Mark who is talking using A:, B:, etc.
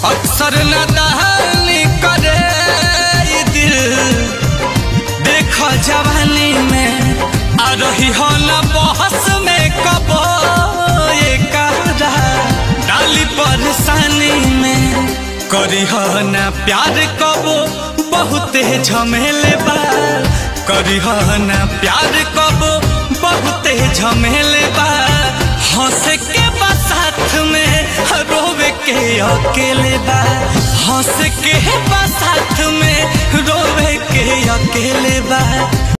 A: अक्सर न दहली करे ई दिल देख जवानी में आ रही हो न बहस में कबो ये कहरा डाली परेशानी में करी हो न प्यार कबो बहुते झमेले बा करी हो न प्यार कबो बहुते झमेले बा हंस के बा साथ में रोवे के अकेले बा हंस के बा साथ में रोवे के अकेले बा